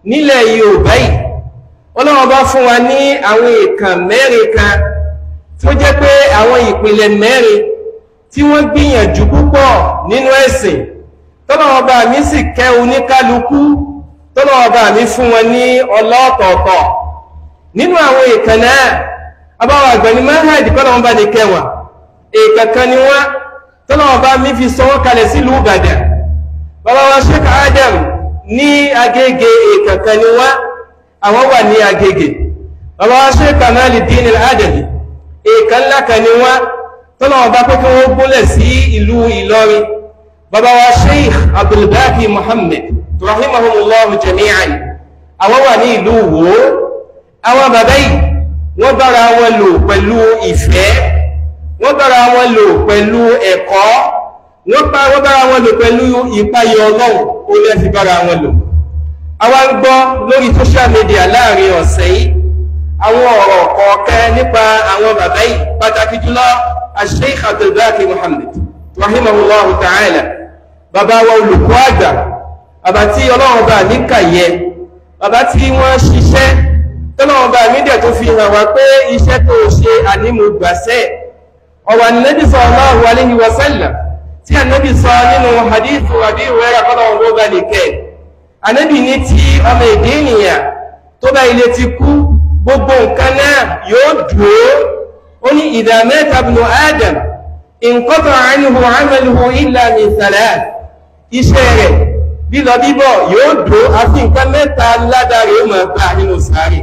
nílẹ̀ Yorùbá yìí ọlọ́wọ́ bá fún wa ní àwọn ìkàn mẹ́rin kan tó jẹ́ pé àwọn ìpìlẹ̀ mẹ́rin tí wọ́n gbìyànjú púpọ̀ nínú ẹ̀sìn tọ́lọ́wọ́ bá mi sì kẹ́ oníkálukú tọ́lọ́wọ́ bá mi fún wọn ní ọlọ́ọ̀tọ̀ọ̀tọ̀ nínú àwọn ìkàn náà abáwọ̀ àgbẹ̀ni mahad kọ́lọ́wọ́ bá ní kẹwàá ìkàkan ni wọ́n tọ́lọ́wọ́ bá mi fi sọ wọ́n kalẹ̀ sílùú Ìbàdàn bàbá wa Sheikh Adam ní Agége ìkàkan ni wọ́n àwọn wà ní Agége bàbá wa Sheikh Kamaluddin Al-Adabi ìkan ńlá kan ni wọ́n tọ́lọ́wọ́ bá pé kí wọ́n gúnlẹ̀ sí ìlú Ìlọrin bàbá wa Sheikh Abdulbaki Muhammad rahimahumullahu jami'an àwọn wà ní ìlú Wo àwọn bàbá yìí wọ́n bára wọn lò pẹ̀lú ìfẹ́ wọ́n bára wọn lò pẹ̀lú ẹ̀kọ́ wọ́n bára wọn lò pẹ̀lú ìpayọ ọlọ́run ó lẹ́ fi bára wọn lò àwa ń gbọ́ lórí social media láàrin ọ̀sẹ̀ yìí àwọn ọ̀rọ̀ kọ̀ọ̀kan nípa àwọn bàbá yìí pàtàkì jùlọ Sheikh Abdulbaki Muhammad rahimahullahu ta'ala bàbá wa olùkọ́ àgbà bàbá tí ọlọ́run bá ní kàyẹ bàbá tí wọ́n ṣiṣẹ́ tọ́lọ́run bá mí dẹ̀ tó fi hàn wá pé iṣẹ́ tó ṣe ànímú gbàṣẹ́ ọ̀wà nẹ́bí sallallahu alayhi wa sallam tí ànẹ́bí sọ nínú hadithu àbí ìwẹ́rà kọ́lọ́run ló bá lè kẹ́ ànẹ́bí ní tí ọmọ èdè ènìyàn tó bá ilé ti kú gbogbo nǹkan náà yóò dúró ó ní idha mata ibnu Adam inqata anhu amaluhu illa min thalath iṣẹ́ rẹ̀ lílọ bíbọ̀ yóò dó àfi nǹkan mẹ́ta ládàrí ó máa gbà nínú sáré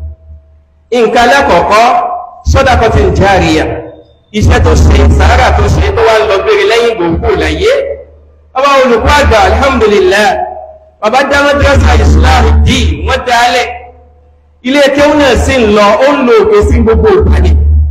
nǹkan alákọ̀ọ́kọ́ sadaqatin jariya iṣẹ́ tó ṣe sàárà tó ṣe tó wá ń lọ gbére lẹ́yìn gbòǹgbò láyé ọba olùkọ́ àgbà alhamdulillah bàbá dá madrasa islam dì wọ́n dálẹ̀ ilé kéwù náà sì ń lọ ó ń lo òkè sí gbogbo ìpàdé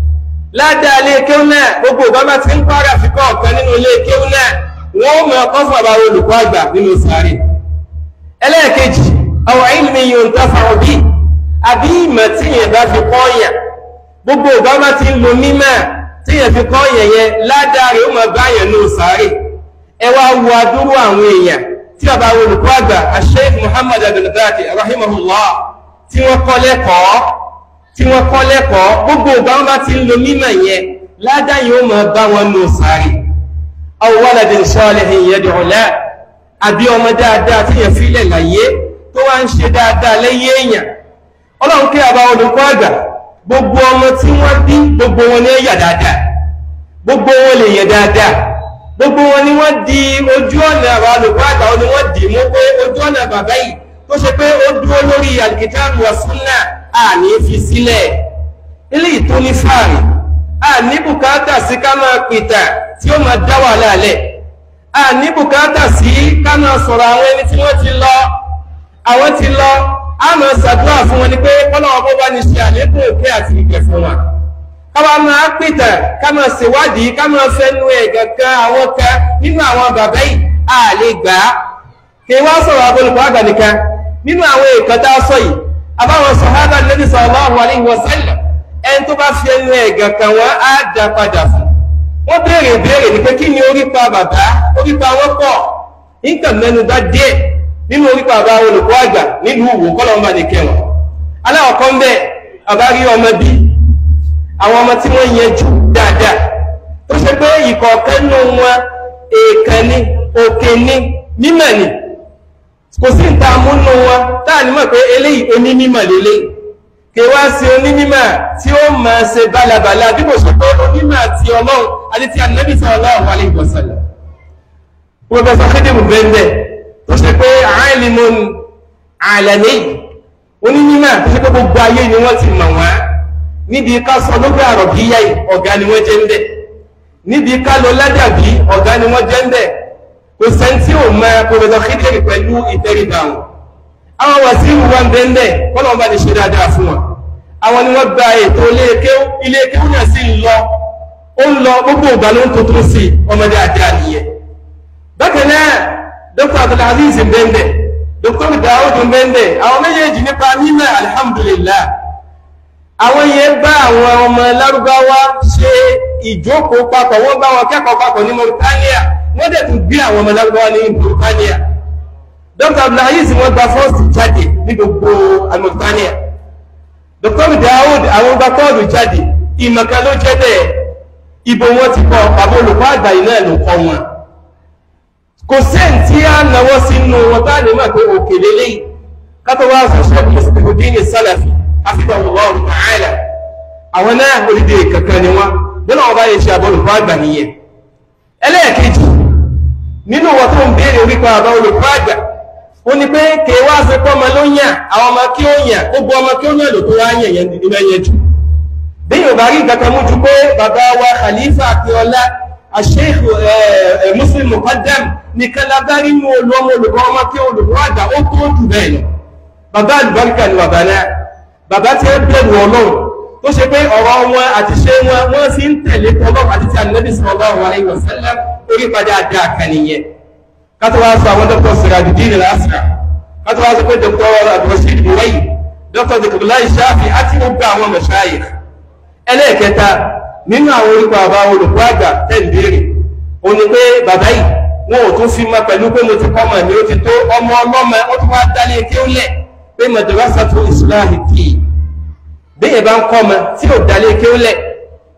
ládàá ilé kéwù náà gbogbo ìgbà bá ti ń pààrà fíkọ́ ọ̀kan nínú ilé kéwù náà wọ́n mọ̀ ọkọ́ fún àbá olùkọ́ àgbà nínú sáré ẹlẹ́ẹ̀kejì àwọn ilmi yóò ń tọ́fà òbí àbí ìmọ̀ tí yẹn bá fi kọ́ yàn gbogbo ìgbà bá ti ń lo mímọ̀ tí yẹn fi kọ́ yẹn yẹn ládàá rẹ̀ ó mọ̀ bá yẹn nínú sáré ẹ wá wo adúrú àwọn èèyàn tí àbá olùkọ́ àgbà Sheikh Muhammad abdulbaki rahimahullah tí wọ́n kọ́ lẹ́kọ̀ọ́ tí wọ́n kọ́ lẹ́kọ̀ọ́ gbogbo ìgbà wọn bá ti ń lo mímọ̀ yẹn ládàá yẹn ó mọ̀ bá wọn nínú sáré aw waladin salihin yad'u lahu àbí ọmọ dáadáa tí yẹn fílẹ̀ láyé tó wá ń ṣe dáadáa lẹ́yìn èèyàn ọlọ́run kí àbá olùkọ́ àgbà gbogbo ọmọ tí wọ́n bí gbogbo wọn ní ẹ̀yà dáadáa gbogbo wọn lè yẹ dáadáa gbogbo wọn ni wọ́n di ojú ọ̀nà àbá olùkọ́ àgbà wọn ni wọ́n dì mú pé ojú ọ̀nà bàbá yìí tó ṣe pé ó dúró lórí al-kitabu wa sunnah àní fi sílẹ̀ eléyìí tó ní fáàrí a ní bùkátà sí ká máa pìtà tí ó máa dá wà lálẹ̀ a ní bùkátà sí ká máa sọ̀rọ̀ àwọn ẹni tí wọ́n ti lọ àwọn ti lọ a máa ṣàdúrà fún wọn ni pé kọ́lọ́wọ́ bó bá ní ṣe àlékún òkè àti ìkẹ́ fún wa ká wá máa pìtà ká máa ṣèwádìí ká máa fẹnu ẹ̀ kankan àwọn kan nínú àwọn bàbá yìí a lè gbà á kí wọ́n sọ̀rọ̀ abọ́lùkọ́ àgbà nìkan nínú àwọn èèkàn tá a sọ yìí àbáwọn sàhábà Nabi sallallahu alaihi wasallam ẹni tó bá fi ẹnu ẹ̀gàn kan wọ́n á dá padà fún wọ́n béèrè béèrè ní pé kí ni orípa bàbá orípa wọn pọ̀ nǹkan mẹ́nu bá díẹ̀ nínú orípa bàbá olùkọ́ àgbà nílùú Ìwó kọ́lọ́mbà ní kẹwọn aláwọ̀kọ́ ń bẹ̀ bàbá rí ọmọ bí àwọn ọmọ tí wọ́n yẹn jù dáadáa tó ṣe pé ìkọ̀ọ̀kan nù wọn èèkàn ní òkè ní mímọ̀ ní kò sí ìta múnú wọn táà ní mọ̀ pé eléyìí onímọ̀ lélẹ́yìí kèwá sí onímímọ̀ tí ó máa ṣe bálabàlá bí kò ṣe pé onímọ̀ àti ọlọ́run àti ti ànábì sallallahu alaihi wasallam. Pọ̀fẹ́sọ̀ Kédèmù bẹ́ẹ̀ tó ṣe pé alimun alami onímímọ̀ tó ṣe pé gbogbo ayé ni wọ́n ti mọ̀ wọ́n níbi ká sọ lókè àrọ̀bíyá ọ̀gá ni wọ́n jẹ́ ń bẹ̀ níbi ká lọ ládàbí ọ̀gá ni wọ́n jẹ́ ń bẹ̀ kò sẹ́ńtì ò mọ Pọ̀fẹ́sọ̀ Kédèmù pẹ̀lú ìtẹríba wọn àwọn wàsíù wọn bẹ́ẹ̀ kọ́lọ̀ bá ní ṣe dáadáa fún wọn àwọn ni wọ́n gba ètò ilé kéwú náà sí ń lọ ó ń lọ gbogbo ìgbà ló ń tuntun sí ọmọdé àdá nìyẹn bákan náà dr abdulaziz bẹ́ẹ̀ dr daoud bẹ́ẹ̀ àwọn méjèèjì nípa mímọ̀ alhamdulillah àwọn yẹn bá àwọn ọmọ lárúbáwá ṣe ìjókòó papọ̀ wọ́n bá wọn kẹ́kọ̀ọ́ papọ̀ ní Mauritania wọ́n dẹ̀ tún gbé àwọn ọmọ lárúbáwá ní Mauritania dr abdulaziz wọ́n gba fọ́ọ̀sì jáde ní gbogbo Mauritania Dr. Daoud àwọn gba kọ́ọ̀lù jáde ìmọ̀kan ló jẹ́ bẹ́ẹ̀ ibo wọn ti kọ́ bàbá olùkọ́ àgbà yìí náà ló kọ́ wọn kò sẹ́ǹ tí a náwó sínú wọn bá lè máa pé òkè lélẹ́yìn kátó wá sọ ṣẹ́kù mùsùlùmí sálàfì àfihàn ọlọ́run ta'ala àwọn náà orílẹ̀ kankan ni wọ́n nínú ọba yìí ṣe àbọ̀ olùkọ́ àgbà nìyẹn ẹlẹ́ẹ̀kejì nínú wọn tó ń béèrè orípa àbá olùkọ́ àgbà ó ní pé kèé wá sí pọ́ ọmọ ló yàn àwọn ọmọ kí ó yàn gbogbo ọmọ kí ó yàn ló tó wá yàn yẹn nínú ẹyẹ jù bí yóò bá rí kankan mú ju pé bàbá wa Khalifa Akínọlá Sheikh Muslim Muqaddam nìkan lábárí mú olùọmọ olùkọ́ ọmọ kí olùkọ́ àgbà ó tó jù bẹ́ẹ̀ lọ bàbá àlùbáríkà ni bàbá náà bàbá tí ó bẹ̀rù ọlọ́run tó ṣe pé ọ̀rọ̀ wọn àti ṣe wọn wọ́n sì ń tẹ̀lé tọ́lọ́run àti ti ànábì sallallahu alaihi wasallam orí padà àdá àkànìyàn kátó wá sọ àwọn dr Sirajuddin al-Asra kátó wá sọ pé dr abdulrasheed buwayi dr dikabulayi shafi àti gbogbo àwọn mashayikh ẹlẹ́ẹ̀kẹta nínú àwọn orúkọ àbá olùkọ́ àgbà tẹ̀lébèrè ó ní pé bàbá yìí wọn ò tún fi mọ pẹ̀lú pé mo ti kọ́ ọmọ mi ó ti tó ọmọ ọlọ́mọ ó tún wá dálé kí ó lẹ̀ pé madrasatu islahi kì í bẹ́ẹ̀ bá ń kọ́ ọmọ tí ò dálé kí ó lẹ̀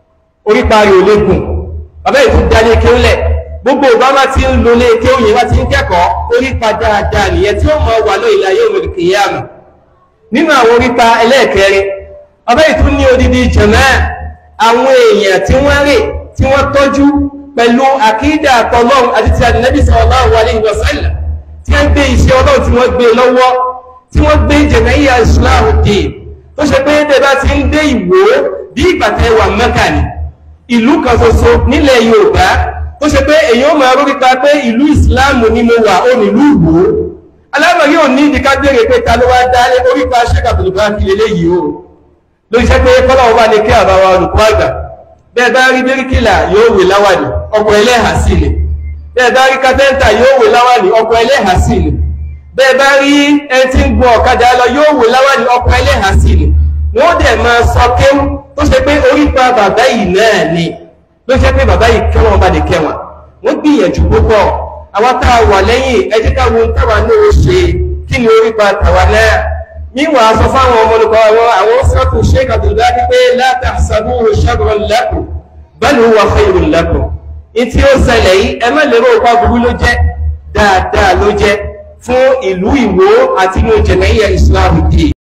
orí parí ò lè gùn bàbá yìí tún dálé kí ó lẹ̀ gbogbo ìbámá tí ń lo lé kí ó yẹ wá ti ń kẹ́kọ̀ọ́ orí pa dáadáa nìyẹn tí ó mọ wà lọ ìlà yóò mọ̀ kìyàmù nínú àwọn orí pa ẹlẹ́ẹ̀kẹrin bàbá yìí tún ní odidi jẹ̀mẹ́ àwọn èèyàn tí wọ́n rè tí wọ́n tọ́jú pẹ̀lú àkídà àtọ́lọ́run àti ti àdínábì sallallahu alaihi wasallam tí wọ́n gbé iṣẹ́ ọlọ́run tí wọ́n gbé lọ́wọ́ tí wọ́n gbé jẹ̀mẹ́yà ìsìláàmù dé tó ṣe pé bẹ́ẹ̀ bá ti ń dé ìwò bí ìgbàtẹ́ wà mẹ́kà ní ìlú kan ṣoṣo nílẹ̀ yorùbá tó ṣe pé èyàn máa rórí pa pé ìlú ìsìláàmù ni mo wà ó nílùú ìwò aláwọ̀ yóò ní ìdíká béèrè pé ta ló wá dá orí pa ṣẹ́kàtòlù bá fi lélẹ́yìí o ló ṣe pé kọ́lọ́wọ́ bá lè kí àbáwá olùkọ́ àgbà bẹ́ẹ̀ bá rí bíríkìlà yóò wè láwàní ọkọ̀ ẹlẹ́hà sí ni bẹ́ẹ̀ bá rí kápẹ́ńtà yóò wè láwàní ọkọ̀ ẹlẹ́hà sí ni bẹ́ẹ̀ bá rí ẹni tí ń gun ọ̀kadà lọ yóò wè láwàní ọkọ̀ ẹlẹ́hà sí ni wọ́n dẹ̀ máa sọ kéwú tó ṣe pé orípa bàbá yìí náà ni ló ṣe pé bàbá yìí kẹ́wọ̀n bá lè kẹ́wọ̀n wọ́n gbìyànjú púpọ̀ àwa tá a wà lẹ́yìn ẹ jẹ́ ká wo táwa náà ó ṣe kí ni orípa tàwa náà níwọ̀n aṣọ fáwọn ọmọ olùkọ́ àwọn àwọn sọ́tù sheik abdullahi pé la tahsabuhu sharran lakum bal huwa khayrun lakum ìtí ó ṣẹlẹ̀ yìí ẹ má lérò ọkọ̀ burú ló jẹ́ dáadáa ló jẹ́ fún ìlú Ìwó àti inú jẹ̀mẹ́yà Islam dì